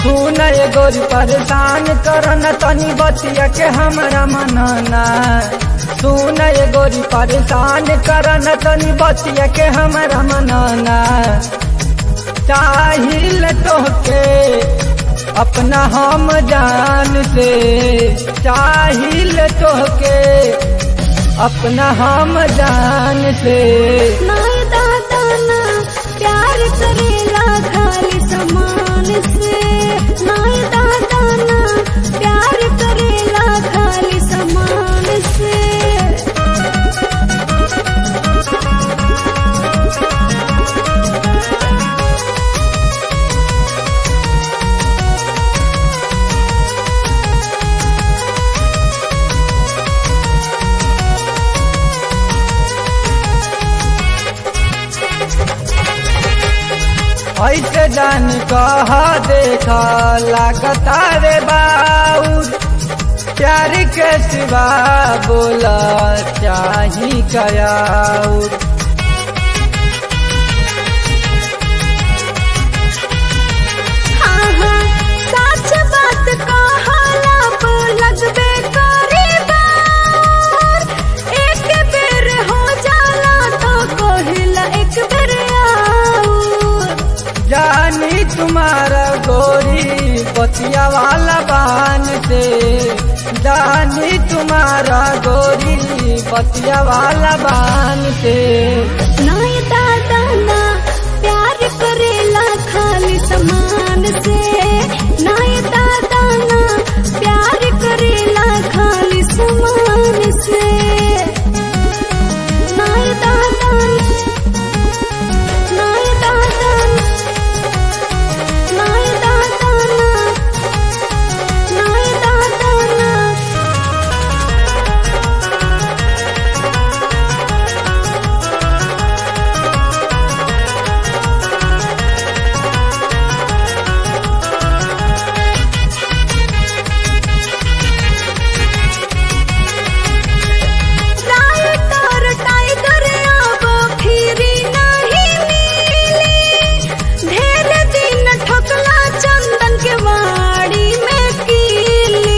सुन ये गोरी परेशान करन तनी बतिया के हमरा मनना सुन ये गोरी परेशान करन तनी बतिया के हमरा मनना चाहिल तोहके अपना हम जान से चाहिल तोहके अपना हम जान से नाय दादा ना प्यार करेला खाली समान से नाय दादा ना प्यार करेला खाली समान से ऐसे जान कहा देखा लागता रे बाउर प्यार के सिवा बोला चाही कयाउर हाँ हाँ सच बात कहाला पो लगबे करे बार एक बेर हो जाला तो कहिला एक बेर आऊर जानी तुम्हारा गोरी पतिया वाला बान से जानी तुम्हारा गोरी पतिया वाला बान से नाय दादा ना प्यार करेला खाली समान से नाय दादा ना प्यार करेला खाली समान से नाय दादा नाय दादा नाय दादा नाय दादा राइटर टाइगर अब फिरी नहीं मिली ढेर दिन ठोकला चंदन के वाड़ी में कीली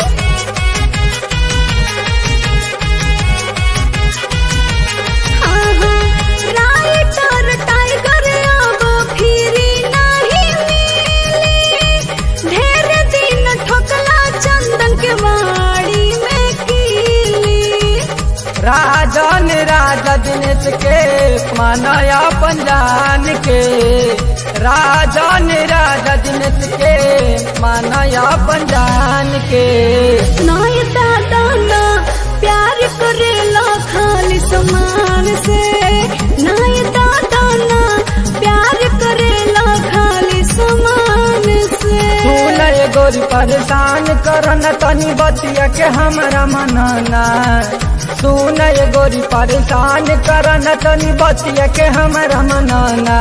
हाँ हाँ राइटर टाइगर अब फिरी नहीं मिली ढेर दिन ठोकला चंदन के वाड़ी में कीली राजन राजा दिनेश के मानया पंजान के राजन राजा दिनेश के मानया पंजान के नाय दादा ना प्यार करेला खाली समान से नाय दादा ना प्यार करेला खाली समान से सुन ये गोरी परेशान करन तनी बतिया के हमरा मनना सुन ये गोरी परेशान करन तनी बतिया के हमरा मनना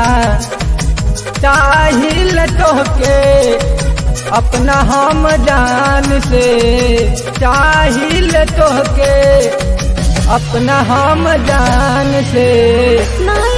चाहिल तोहके अपना हम जान से चाहिल तोहके अपना हम जान से नाय